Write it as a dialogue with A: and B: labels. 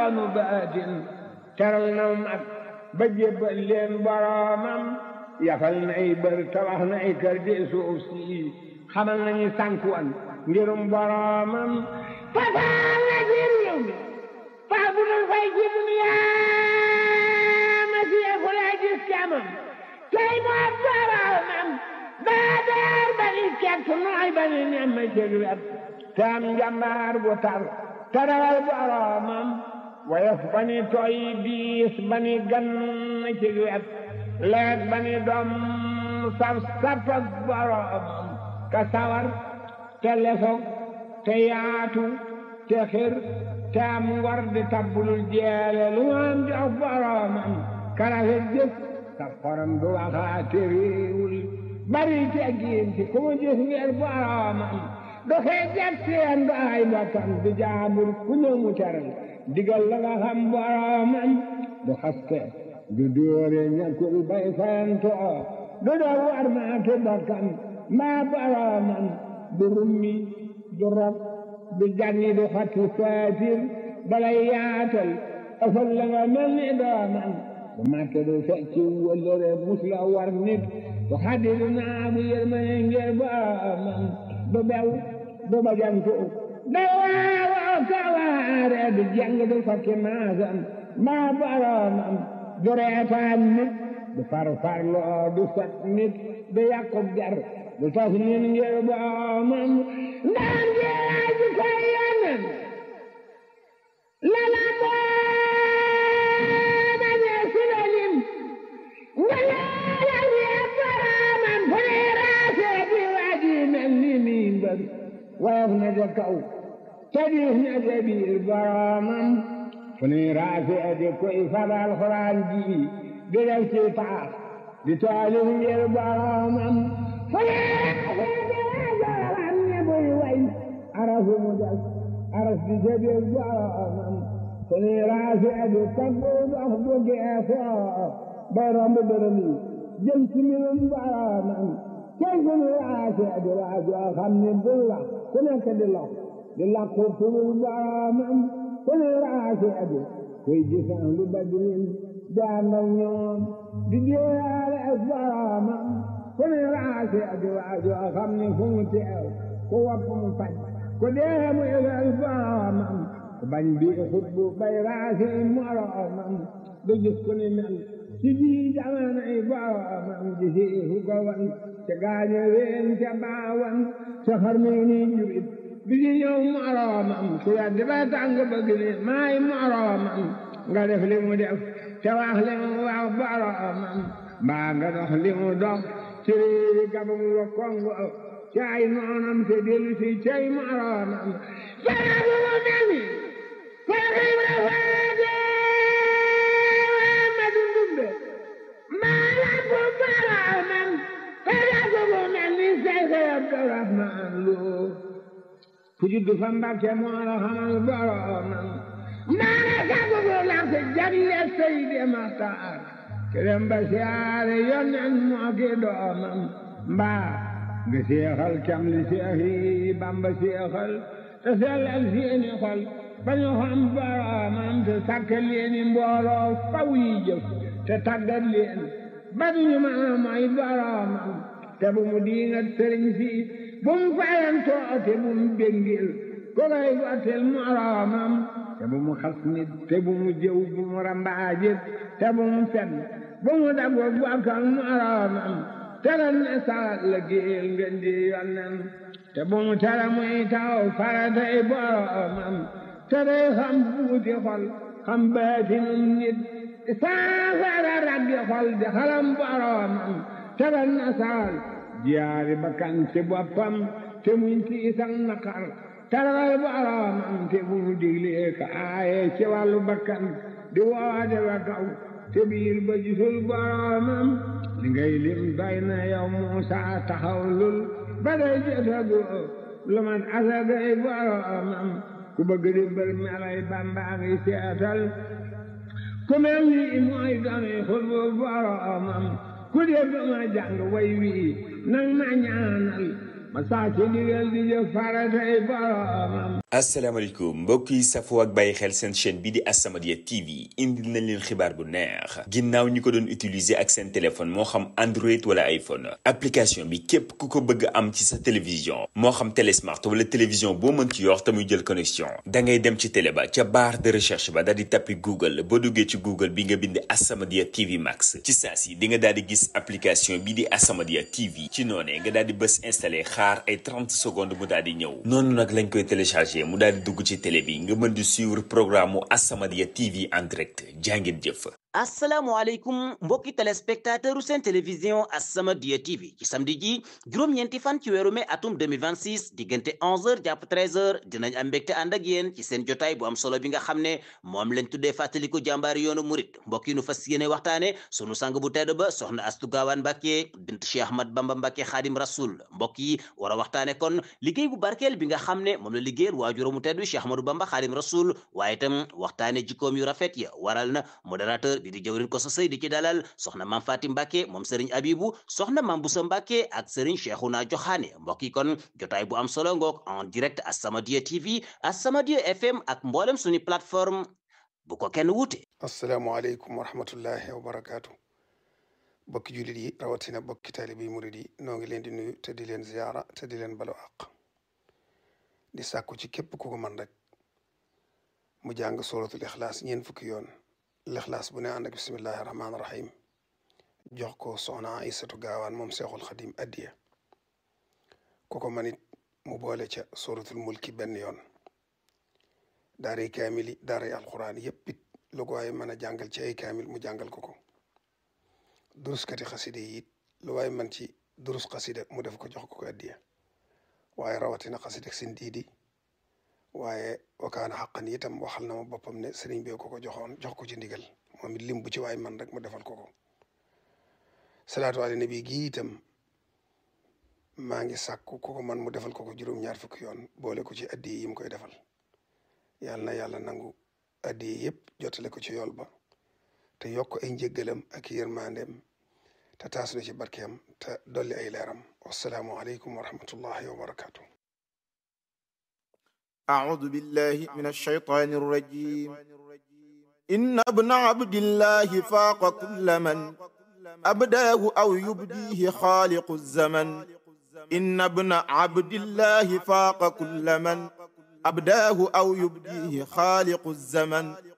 A: yoonu baatin teral na mag ba jébbal leen boroomam yafal na ay bër tabax na ay kër di suuf si xamal nañu sànkuwan ngirum boroomam fasaal na ci réew mi faa bu dul fay ci duniyaa ma siyeeku lay gis camam tey moo boroomam daa daar ba ni kekk nooy ba ni nemm cëg wet te am njambaar bu tar tarawal boroomam woyof ba ni tooy biis ba ni gan cëg wet leet ba ni doom saf sapak boroomam ka sawar te lefog te yaatu te xir te am ngor di tabbulul jeele lu am jox boroomam karafet jëf sa xorom du waxaate réewul bari teggiin ci ku mu gis ngir boroomam du xeejat seen du ay bokkam du jaabur ku ñëw mu teral digal la nga xam boroomam du xaste du dóore ñàkkul bay fayantoo du doo war maate bokkam mbaa boroomam du rummi du rob du janni du xatti saatir balay yaatal ëfal la nga mel ni doomam du màtte du fecci wëllëre mus la war nit du xaddi du naamu yërmane ngir boroomam du bew du bajantu da waawoo kawaare du jàng du fakki maasam mbaa boroomam du reetaan nit du farfarloo du sot nit du yàqub jar du tas nit ngir boroomam ndaan jeeyaa ji koy yonen lala booma ñee silalim nga leela wee boroomam fu ne raasee di waji mel ni mimbar woyof na ca kaw te diis na ca biir boroomam fu ne raasee di koy fabal xuraan ji di def ci taax di taalif ngir boroomam fu ne arafu mu des aras di jëbee boroomam fu ne raasee di taggu dox bu geesoo bay romb dërëm yi jëm ci mbirum boroomam tey fu ne raasee di waajoo xam ne bul la ku nekk di lox di lakku turul boroomam fu ne raasee di kuy gisaan lu badrin di ànd ak ñoom di jéeyaale ak boroomam fu ne raasee di waajoo xam ne fu mu teew ku wopp mu faj ku dee mu yëgal boroomam ku bañ bi xutbu bay raasi moroomam du gis ku ni mel ci ji jamono yi boroomam ji si fu ko wan ca gaaño ween ca baawan ca xarmi ni jurit bi ci ñëw moroomam ku weddi ba tàng bëgg ni maay moroomam nga def li mu def te wax li mu wax boroomam mbaa nga dox li mu dox ci réewi gabam wa kongo cay noonam te dellu si cay moroomam jarabu mu mel ni Seex Ibra Faati ma dundumbe maa la ko boroomam jarabu mu mel ni Seex Abdurahmaan Lo ku juddu fa Mbàkke moo la xamal boroomam maa la sagu bu làmp jagle Seydi Maxtaar kerem ba siyaare yonen moo ki doomam mbaa nga seexal cam li seex yi Bamba seexal te sellal seeni xol ba ñu xam boroomam te sàkkal leeni mbooloo faw yi jëf te tàggat leen ba duñu mën a mooy boroomam te bu mu diingat sëriñ si bu mu fayantoo te bu mu béngil ko koy gottil moroomam te bu mu xas nit te bu mu jëw bu mu rambaajit te bu mu fen bu mu dago bokkal moroomam teral ne salat la géel ngeen di yonnen te bu mu tere muy taw faratay boroomam te day xam buuti xol xam baatinum nit saafara raggi xol di xalam boroomam teral ne saal jiyaari bakkan ci boppam te muñ tiisan naqar teral boroomam te bu mu diglee ka aaye ci wàllu bakkan di woode wa kaw te biir ba gisul boroomam li ngay lim doy na yow Muusa taxaw lul ba day jotagu lu man asagay boroomam ku bëgg di mbër melay Bamba ngi seetal ku mel ni mooy dooni xutbu boroomam ku dégg ma jàng way wi nang ma ñaanal ma saa ci ndigal di jëf faratay boroomam
B: asalaamaaleykum mbokk yi safoo ak bàyyi xel seen chaîne bi di As-Samadiyya TV indil nañ leen xibaar bu neex ginnaaw ñi ko doon utiliser ak seen téléphone moo xam Android wala iPhone application bi képp ku ko bëgg am ci sa télévision moo xam télé smart wala télévision boo mën ci yor te muy jël connexion da ngay dem ci télé ba ca barre de recherche ba daal di tappi Google boo duggee ci Google bi nga bind As-Samadiyya TV Max ci saa si di nga daal di gis application bi di As-Samadiyya TV ci noonee nga daal di bës installé xaar ay 30 secondes mu daal di ñëw noonu nag lañ koy téléchargé mu daal di dugg ci télé bi nga mën di suivre programme mu As-Samadiyya TV en direct jàngeen jëf.
C: asalaamaaleykum mbokki téléspectateur u seen télévision As-Samadiyya TV ci samedi ji juróom-ñeenti fan ci weeru mai atum 2026 diggante 11h jàpp 13h dinañ am mbégte ànd ak yéen ci seen jotaay bu am solo bi nga xam ne moom lañ tuddee fàttaliku jàmbaari yoonu murit mbokk yi nu fas yéene waxtaane sunu sang bu tedd ba soxna Astu Gaawaan Mbàkke bint Cheikh Ahmad Bamba Mbàkke Xaadim Rasul mbokk yi war a waxtaane kon liggéey bu barkeel bi nga xam ne moom la liggéeyal waajuramu tedd Cheikh Ahmadou Bamba Xaadim Rasul waaye itam waxtaane jikkoom yu rafet ya waral na modérateur bi di jëwrin ko sa sëy di ci dalal soxna maam Faati Mbàkke moom sëriñ Abibu soxna maam Busa Mbàkke ak sëriñ Cheikhouna Joxaane mbokk yi kon jotaay bu am solo ngoog en direct As-Samadiyya TV As-Samadiyya FM ak mboolem suñu plateforme bu ko kenn wuute
D: asalaamaaleykum wa rahmatullahi wa barakaatu bokki jullit yi rawatina bokki taalibe yi murid yi noo ngi leen di nuyu te di leen ziyaara te di leen balu àq di sàkku ci képp ku ko man rek mu jàng suratul ixlaas ñeen fukki yoon lixlaas bu ne ànd ak bismillahi rahmaani rahim jox ko soxna Aysatu gaawaan moom seexul xadim addiya ku ko manit mu boole ca suratul mulki benn yoon daaray kaamil yi daaray alquran yépp it lu ko waaye mën a jàngal ci ay kaamil mu jàngal ko ko duruskati xaside yi it lu waaye man ci durus xasida mu def ko jox ko ko addiya waaye rawatina xasida sin diidi waaye wakaana xaqan itam waxal na ma boppam ne sëriñ bi ko ko joxoon jox ko ci ndigal moom it lim bu ci waay man rek mu defal ko ko salaatu ala nabi gi itam maa ngi sàkku ku ko man mu defal ko ko juróom-ñaar fukki yoon boole ko ci addi yi mu koy defal yàlla na yàlla nangu addi yi yëpp jotale ko ci yool ba te yokk ay njëggalam ak yërmandeem te taas na ci barkeem te dolli ay leeram wasalaamu aleykum wa rahmatullahi wa barakatuh
E: أعوذ بالله من الشيطان الرجيم إن ابن عبد الله فاق كل من أبداه أو يبديه خالق الزمن إن ابن عبد الله فاق كل من أبداه أو يبديه خالق الزمن